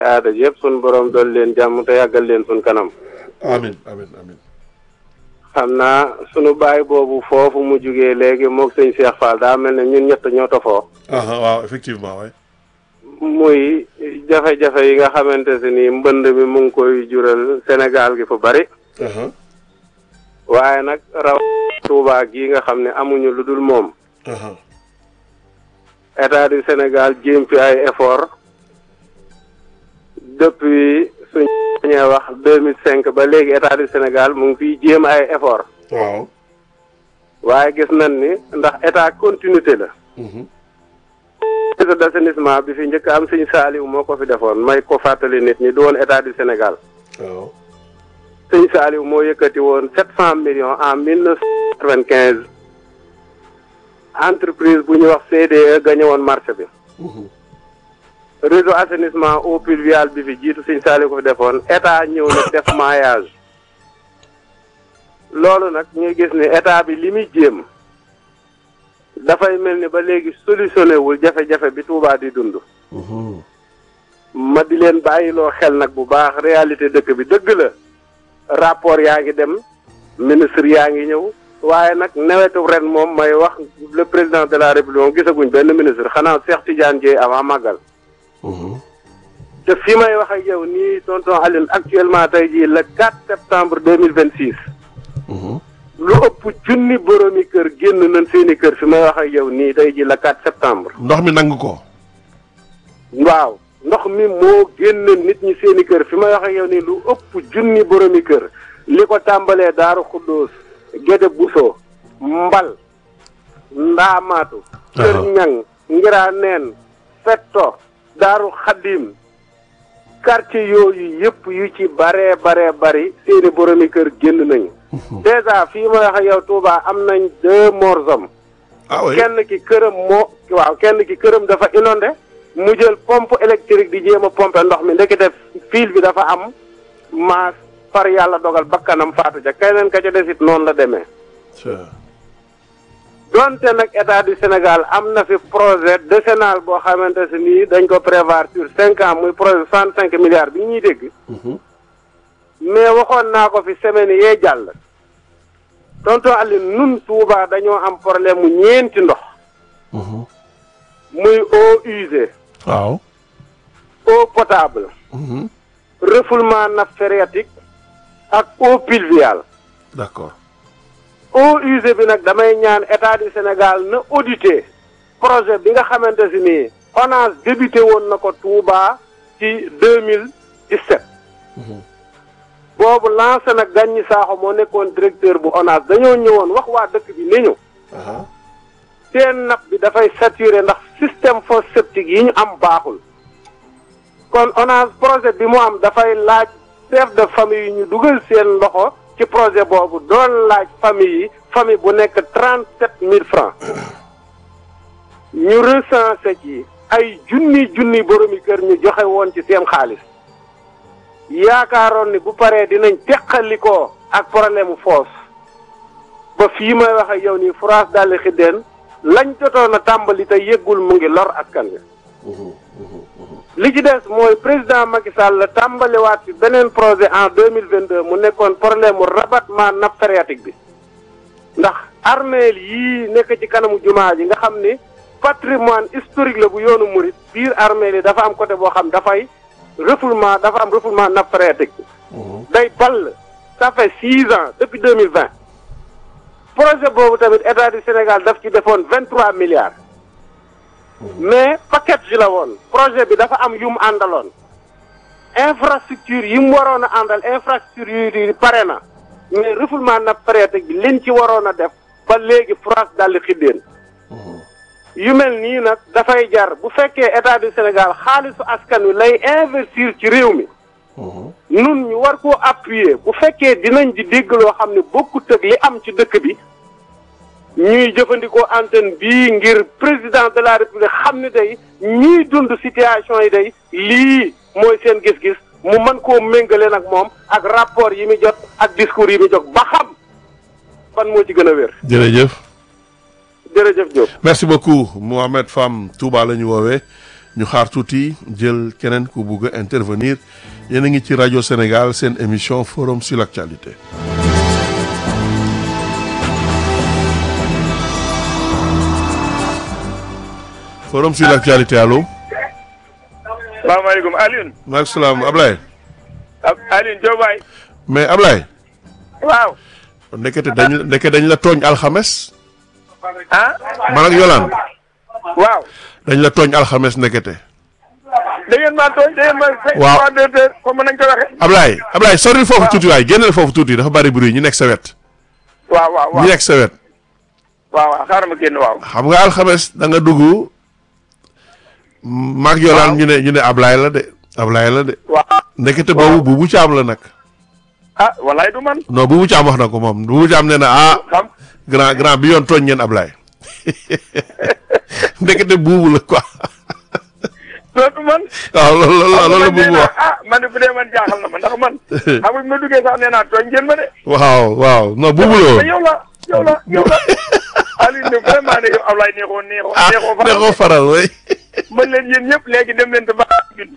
aada yëpp sun borom dool leen jàmm te yàggal leen sun kanam amin amin amin xam naa sunu baay boobu foofu mu jugee léegi moog sëñ Cheikh Fall daa mel ne ñun ñett ñoo tofoo aha waaw effectivement waay muy jafe-jafe yi nga xamante si ni mbënd mi mu ngi koy jural Sénégal gi fu bari aha waaye nag raw Touba gii nga xam ne amuñu lu dul moom aha état du Sénégal jéem fi ay effort depuis suñ ñee wax deux mille cinq ba léegi état du Sénégal mu ngi fiy jéem ay effort waaw waaye gis nañ ni ndax état continuité la mhm réseau d'assainissement bi fi njëkk am sëñ Saaliw moo ko fi defoon may ko fàttali nit ñi du woon état du Sénégal waaw sëñ Saaliw moo yëkkati woon sept cent millions en mille neuf cent quatre-vingt-quinze entreprise bu ñuy wax CDE gagné woon marché bi mhm réseau assainissement eau pluviale bi fi jiitu sëñ Saaliw ko fi defoon état ñëw na def maillage loolu nag ñuy gis ni état bi li muy jéem dafay mel ni ba léegi solutionné wul jafe-jafe bi Touba di dund mhm ma di leen bàyyiloo xel nag bu baax réalité dëkk bi dëgg la rapport yaa ngi dem ministre yaa ngi ñëw waaye nag nawetu ren moom may wax le président de la république moom gisaguñ benn ministre xanaa Cheikh Tidiane Dièye avant màggal mhm te fi may wax ak yow nii tonton Aline actuellement tey jii le 4 septembre 2026 mhm lu ëpp junni boromi kër génn nañ seeni kër fi may wax ak yow nii tey jii le 4 septembre ndox mi nangu ko waaw ndox mi moo génn nit ñi seeni kër fi may wax ak yow nii lu ëpp junni boromi kër li ko tàmbalee Daaru Xuddoos Gédé Buso Mbal Ndaamaatu Kër Aha. Ñang Ngiraa Neen Fetto Daaru Xaddim quartier yooyu yëpp yu ci baree baree bari seeni boromi kër génn nañu dèjà fii may wax ak yow Touba am nañ deux morts hommes ah oui kenn ki këram moo waaw kenn ki këram dafa inondé mu jël pompe électrique di jéem a pomper ndox mi ndekete fil bi dafa am maas far yàlla dogal bakkanam faatu ca keneen ka ca desit noonu la demee Tiens. donte nag état du Sénégal am na fi projet décennal boo xamante si nii dañ ko prévoir sur cinq ans muy projet soixante cinq milliards bi ñuy dégg mhm mais waxoon naa ko fi semaine yee jàll tonton Alioune nun Touba dañoo am problème mu ñeenti ndox mhm muy eau usée waaw eau potable mhm refoulement nappe phréatique ak eau pluviale d'accord eau usée bi nag damay ñaan état du Sénégal na audité projet bi nga xamante si nii ONAS débuté woon na ko Touba ci deux mille dix-sept mhm boobu lancé nag Gagny Sakho moo nekkoon directeur bu ONAS dañoo ñëwoon wax waa dëkk bi ni ñu aha seen nappe bi dafay saturé ndax système fosse septique yi ñu am baaxul kon ONAS projet bi mu am dafay laaj chef de famille yi ñu dugal seen loxo ci projet boobu doon laaj famille yi famille bu nekk trente sept mille francs ñu recensé ci ay junni junni boromi kër ñu joxe woon ci seen xaalis yaakaaroon ni bu paree dinañ teqalikoo ak problème mu foos ba fii may wax ak yow nii France daldi xiddeen lañ jotoon a tàmbali te yëggul mu ngi lor askan wi mhm mhm mhm li ci des mooy président Macky Sall la tàmbaliwaat fi beneen projet en deux mille vingt deux mu nekkoon problème mu rabattement nappe phréatique bi ndax armeel yii nekk ci kanamu jumaa ji nga xam ni patrimoine historique la bu yoonu murit biir armeel yi dafa am côté boo xam dafay refoulement dafa am refoulement nappe phréatique bi mhm day ball ça fait six ans depuis deux mille vingt projet boobu tamit état du Sénégal daf ci defoon vingt trois milliards mais package la woon projet bi dafa am yu mu àndaloon infrastructure yi mu waroon a àndal infrastructure yi pare na mais refoulement nappe phréatique bi liñ ci waroon a def ba léegi France daldi xiddeen mhm yu mel nii nag dafay jar bu fekkee état du Sénégal xaalisu askan wi lay investir ci réew mi mhm nun ñu war koo appuyer bu fekkee dinañ di dégg loo xam ne bokkut ak li am ci dëkk bi ñuy jëfandikoo antenne bii ngir président de la république xam ne day ñiy dund situation yi day lii mooy seen gis-gis mu mën koo méngale nag moom ak rapport yi muy jot ak discours yi muy jot ba xam fan moo ci gën a wér jërëjëf jërëjëf Diop. merci beaucoup Mohamed Fam Touba la ñu woowee ñu xaar tuuti jël keneen ku bugg a intervenir yéen a ngi ci rajo Sénégal seen émission forum sur l'actualité forum sur l'actualité allo. salaamaaleykum Alioune. maaleykum salaam Ablaye. ab Alioune Diop waay. mais Ablaye. waaw. ndekete dañ ndeke dañ la tooñ alxames. ah. man ak Yolaan waaw. dañ la tooñ alxames ndekete. da ngeen maa tooñ da ngeen ma. Waaw. trois deux deux comme nañ ko waxee. Ablaye Ablaye soril foofu tuuti waay génneel foofu tuuti dafa bari bruit ñu nekk sa wet. waaw waaw ñu waaw. nekk sa wet. waaw waaw xaaral ma génn waaw. xam nga alxames da nga dugg maag Yolaan ñu ne ñu ne Ablaye la de Ablaye la de waaw. ndekete boobu buubu caam la nag. ah walaay du man. non buubu caam wax na ko moom buubu caam nee na ah xam grand grand bi yoon tooñ ngeen Ablaye ndekete buubu la quoi dootu man. waaw loolu loolu loolu la man nee buubu naa wax ah man de bu dee man jaaxal na ma ndax man. xam nga bi ma duggee sax nee naa tooñ ngeen ma de. waaw waaw non buubu la te woon yow la yow la yow la. Alioune de vraiment de yow Ablaye neexoo neexoo. ah neexoo ne ko faral way mën leen yéen ñëpp léegi dem leen te ba ñun.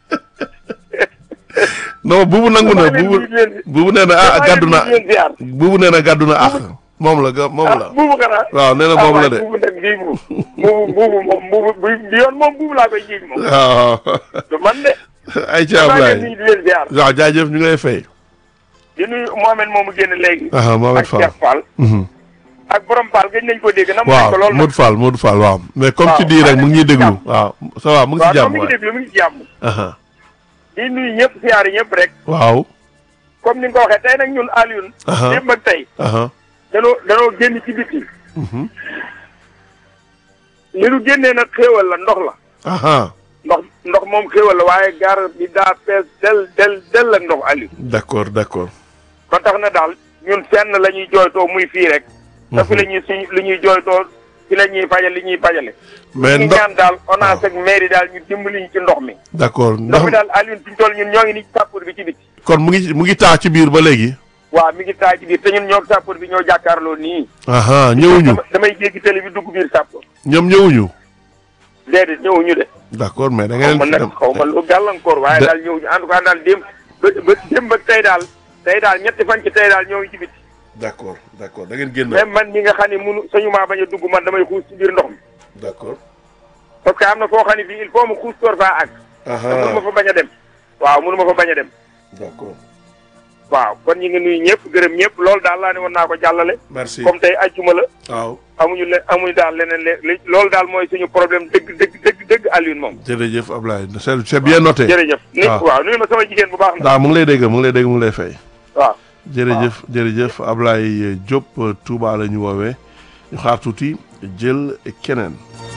non buubu nangu na maa leen buubu di leen buubu nee na ah gàddu na maa leen di leen ziar. buubu nee na gàddu na ah moom la ga moom la ah buubu xanaa. waaw nee na moom la de buubu nag bii buubu buubu buubu moom buubu bu bi yoon moom buubu laa koy jiiñ moom. waaw du man de. ay ci maa ngi Ablaye leen di leen ziar. waaw jaajëf ñu ngi lay fay di nuyu Mohamed moomu génn léegi. ah Mohamed ak Fall Cheikh Fall. Mhm. ak borom Fall gëj nañ ko dégg. nam nañ waaw ko lool nag. Modou Fall Modou Fall waaw mais comme Waaw, tu dis rek mu ngi ñuy déglu jàmm. waaw ça va mu ngi waaw si non jàmm mi ngi waay déglu mi ngi ci jàmm. aha di nuyu ñëpp ziar ñëpp rek. waaw comme ni nga ko waxee tey nag ñun Alioune. Aha. démb ak tey. aha danoo danoo génn ci biti. Mhm. li nu génnee nag xéewal la ndox la. aha ndox ndox moom xéewal la waaye gaar bi daa fees del del del ak ndox Alioune. d'accord d'accord ba tax na daal ñun fenn la ñuy jooytoo muy fii rek. te fi la ñuy suñ li ñuy jooytoo fi la ñuy fajal li ñuy fajale. mais ñu ndox ñaan daal ONAS ak mairie daal ñu dimbali ñu ci ndox mi. d'accord ndox mi ndox daal Alioune fi ñu toll ñun ñoo ngi ni ci sàppur bi ci biti. kon mu ngi mu ngi taa ci biir ba léegi waaw mi ngi taay ci biir te ñun ñoo sàppur bi ñoo jàkkaarloo nii. aha ñëwuñu dama- damay jéggi télé bi dugg biir sàppur. ñoom ñëwuñu déedéet ñëwuñu de. d'accord mais da xaw ma ngeen nag xaw ma lu gàllankoor waaye de- daal ñëwuñu en tout cas daal démb ba ba démb ak tey daal tey daal ñetti fan ci tey daal ñoo ngi ci biti. d'accord d'accord da ngeen génn même man mi nga xam ne munu sañu maa bañ a dugg man damay xuus ci biir ndox mi. d'accord parce que am na foo xam ne fii il faut mu xuus door faa àgg. te mënu ma aha fa bañ a dem. waaw mënu ma fa bañ a dem. d'accord waaw kon ñu ngi nuyu ñëpp gërëm ñëpp loolu daal laa ne woon naa ko jàllale. merci comme tey ajjuma la waaw amuñu le amuñu daal leneen le li loolu daal mooy suñu problème dëgg dëgg dëgg dëgg Alioune moom. jërëjëf Ablaye c'est c'est bien noté jërëjëf. ni waaw. waaw nuyu ma sama jigéen bu baax na. waaw mu ngi lay dégg mu ngi lay dégg mu ngi lay fay waaw. jërëjëf jërëjëf Ablaye Diop Touba la ñu woowee ñu xaar tuuti jël keneen